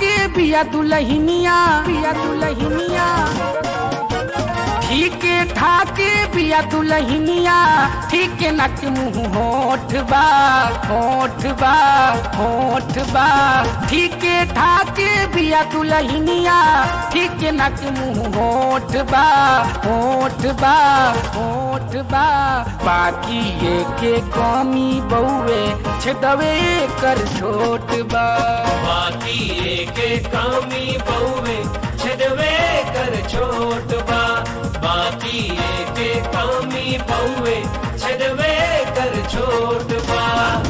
ठाके बिया दुलहिनिया बिया दुलहिनिया ठीक ठाके बिया दुलहिनिया ठीक नक मुंह होठ बा होठ बा होठ बा ठीक ठाके बिया दुलहिनिया ठीक नक मुंह होठ बा होठ बा होठ बा बाकी ये के कमी बउए छदवे कर छोट बा बाकी एक कामी बहुवे छदवे कर छोट बा बाकी एक कामी बहुवे छदवे कर छोट बा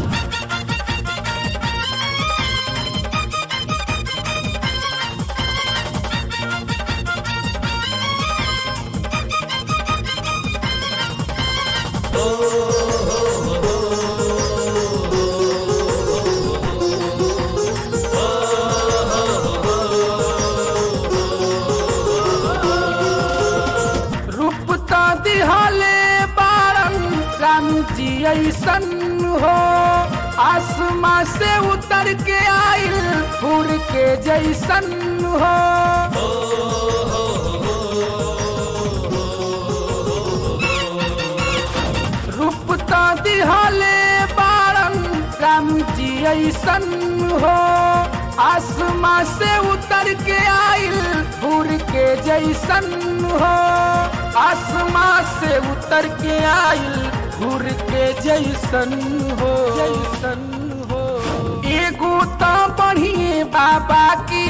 रूप तो दिहले बारन राम जी ऐसन हो आसमां से उतर के आइल फूल के जैसन हो रूप तो दिहले बारन राम जी ऐसन हो आसमां से उतर के आइल फूल के जैसन हो आसमां से उतर के आइल फूल के जैसन हो जैसन हो एगो तो बढ़िए बाबा की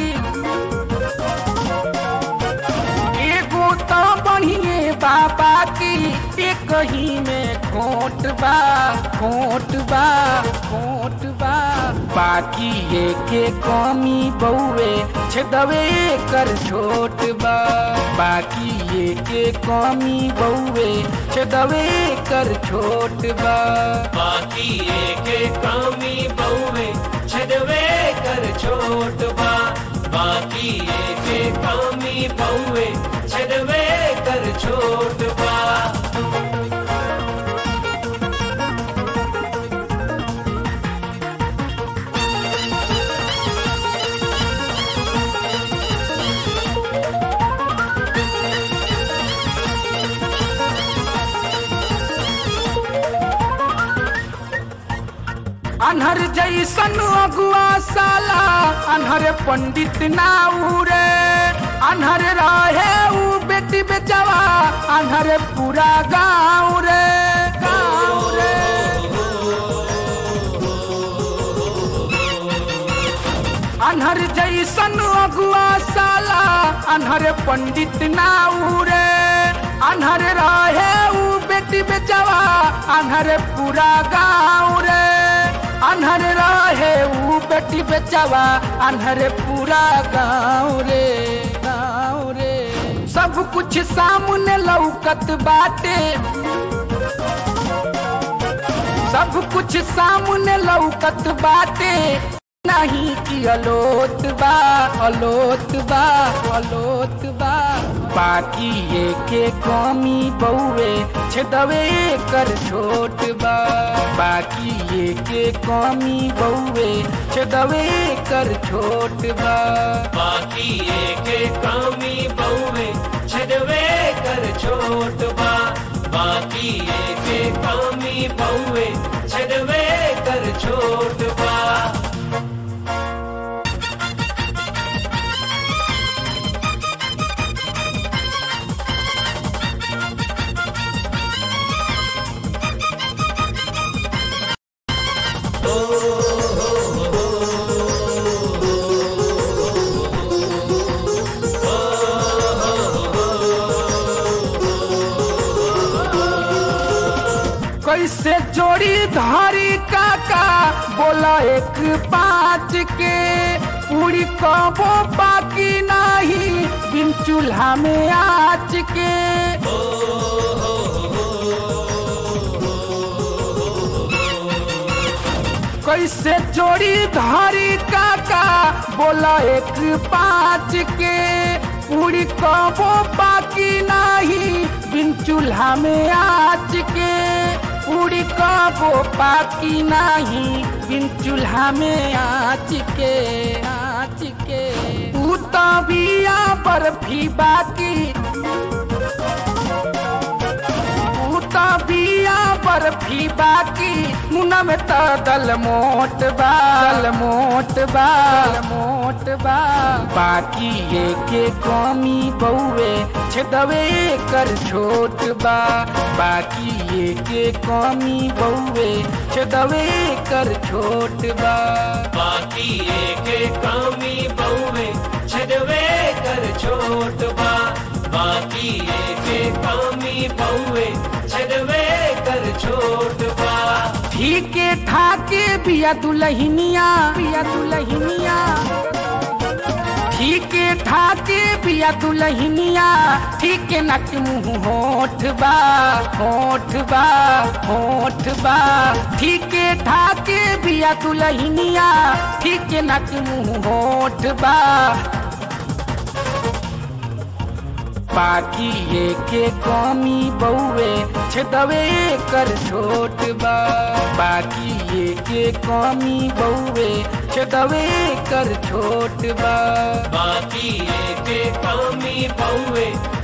एगो तो बढ़िए बाबा की एक ही में खोट बा खोट बा खोट बा बाकी ये के कमी बउए छदवे कर छोट बा बाकी ये के कमी बउए छदवे कर छोट बा बाकी एक कामी बहुवे छदवे कर छोट बा बाकी एक कामी बहुवे छदवे कर छोट बा अनहर जैसन अगुआ साला अनहर पंडित ना उरे अनहर रहे ऊ बेटी बेचवा अनहर पूरा गाँव रे गाँव रे अनहर जैसन अगुआ साला अनहर पंडित ना उरे अनहर रहे ऊ बेटी बेचवा अनहर पूरा गाँव रे अनहर रहे ऊ बेटी बेचवा अनहर पूरा गाँव रे गाँव रे सब कुछ सामने लौकत बाटे सब कुछ सामने लौकत बाटे नहीं कि अलोत बा अलोत बा अलोत बा बाकी ये के कमी बउए छदवे कर छोट बा बाकी ये के कमी बउए छदवे कर छोट बा बाकी एक कामी बहुवे छदवे कर छोट बा बाकी एक कामी बहुवे छदवे कर छोट बा कैसे जोड़ी धारी काका बोला एक पाँच के पूरी कबो बाकी नहीं बिन चूल्हा में आच के कैसे जोड़ी धारी काका बोला एक पाँच के पूरी कबो बाकी नहीं बिन चूल्हा में आच के पूरी कबो पाकी नाही बिन चूल्हा में आँच के आँच के ऊ तो बिया बर्फी बाकी ऊ तो बिया बर्फी बाकी मुना में तो दल मोट बा दल मोट बा दल मोट बा बाकी ये के कमी बउए छदवे कर छोट बा बाकी ये के कमी बउए छदवे कर छोट बा बाकी एक कामी बहुवे छदवे कर छोट बा बाकी एक कामी बहुवे छदवे कर छोट बा ठीके ठाके बिया दुलहिनिया बिया दुलहिनिया ठीके ठाके बिया दुलहिनिया ठीके नक मुँह होठ बा होठ बा होठ बा ठीके ठाके बिया दुलहिनिया ठीके नक मुँह होठ बा बाकी ये के कमी बउए छदवे कर छोट बा बाकी ये के कमी बउए छदवे कर छोट बा बाकी एक कामी बहुवे